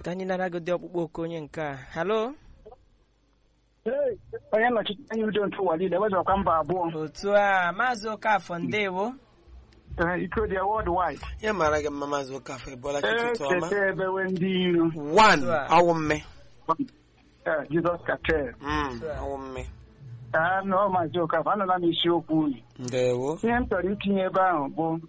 ka anyị nara gị dị ọkpụkpọ oku onye nke a halo onye nnọchite anya udo ntụwa niile wezụrakwa mba abụọ otu a maazị okafọ ndewo iko dị wọld wid ya mara gị mma maazị ụkafọ ịbụọla chi ụtụtụ ọma ekete ebewe ndị iro one Otu a. ọwụ mme Eh, jizọs katel Mm, ọwụ mme anọ maazị okafọ anụla m isiokwu unu ndewo ihe m chọrọ itinye ebe ahụ bụ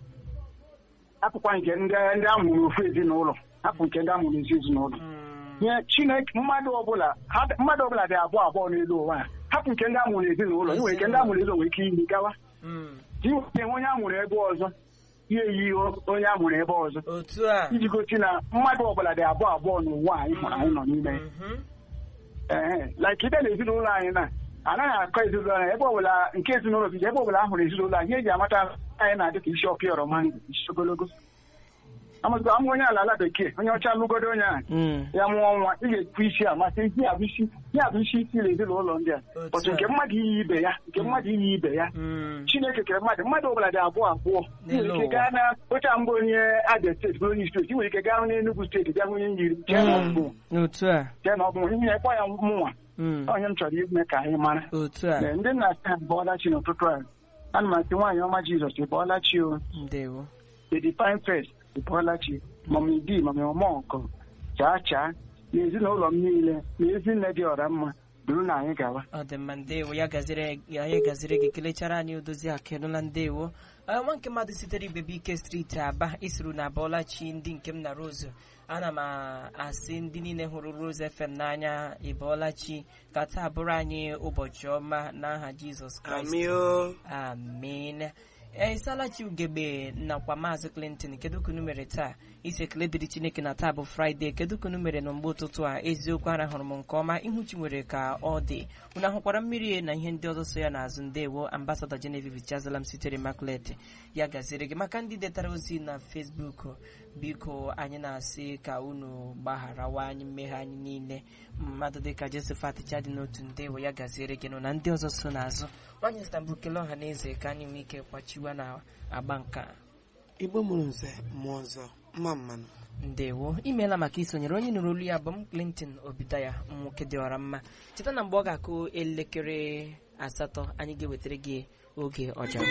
akụkwa nke ndị ndị amụrụ ofu ezinụlọ hapụ nke ndị amụrụ ezi ezinụlọ ihe chineke mmadụ ọbụla ha- mmadụ ọbụla dị abụọ abụọ n'elu ụwa a hapụ nke ndị amụrụ ezinụlọ inwere nke ndị amụrụ ezinụlọ nwere ike iyi gawa Mm, inwere onye amụrụ ebe ọzọ ya eyi onye amụrụ ebe ọzọ otu a iji gosi na mmadụ ọbụla dị abụọ abụọ n'ụwa anyị hụrụ anyị nọ n'ime ya. Mhm. ee like ide na ezinụlọ anyị na anaghị akọ ezinụlọ anyị ebe ọbụla nke ezinụlọ gị ebe ọbụla a hụrụ ezinụlọ anyị eji amata anyị na-adị ka isi ọpịa ọrọma ndụ isi ogologo amazụkwa amụ onye ala ala bekee onye ọcha lụgodo onye ahụ Mm, ya mụọ nwa ị ga-ekwu isi amasị ihe a bụ isi ihe a bụ isi isi na ezinụlọ ndị a Otu otu a. nke mmadụ iyi ibe ya nke mmadụ iyi ibe ya mm, chineke kere mmadụ mmadụ ọbụla dị abụọ abụọ ị nwere N'elu ike ụwa. gaa na ocha mbụ onye abia steeti bụ onye steeti ị nwere ike gaa hụ n'enugwu steeti bịa hụ onye nyiri jee na ọbụ mm, otu a jee na ọbụ ihe ya kpọ ya mụnwa Mm, onye m chọrọ ime ka anyị mara otu a Ee, ndị nna asị ha bọọla chi n'ụtụtụ a ana m asị nwaanyị ọma jizọs ị bọọla chi o ndewo the divine first ị bọọla chi mami di mami ọma ọkọ chaa chaa na ezinụlọ m niile na ezinne dị ọra mma duru na anyị gawa ọ dị mma ndewo ya gaziri ya ya gaziri gị kelechara anyị odozi akịnụla ndewo Eh, nwa nke mmadụ sitere ibebe ike steeti aba isiru na abọọlachi ndị nke m na rose ana m a- asị ndị niile hụrụ rose fm n'anya ịbọọlachi ka taa bụrụ anyị ụbọchị ọma n'aha jizọs kraịst amio amen ee isalachi ugegbe nakwa maazị clinton kedu ka unu mere taa isi ekele dịrị chineke na taa bụ fraịde kedu ka unu mere na mgbe ụtụtụ a eziokwu arahụrụ m nke ọma ihuchi nwere ka ọ dị unu ahụkwara mmiri na ihe ndị ọzọ so ya n'azụ ndewo ambasadọ genevieve chazalam sitere maklet ya gaziri gị maka ndị detara ozi na facebook biko anyị na-asị ka unu gbagharawa anyị mmehie anyị niile mmadụ dịka josephat chadi n'otu ndewo ya gaziere gị nụ na ndị ọzọ so n'azụ nwanyị istanbul kelee ọha na eze ka anyị nwee ike kwachiwa na agba nke a. igbo mụrụ nze mmụọ ọzọ mma mmanụ ndewo imeela maka isonyere onye nụrụ olu ya bụ m clinton obidaya nwoke dị ọra mma cheta na mgbe ọ ga-akụ elekere asatọ anyị ga-ewetara gị oge ọja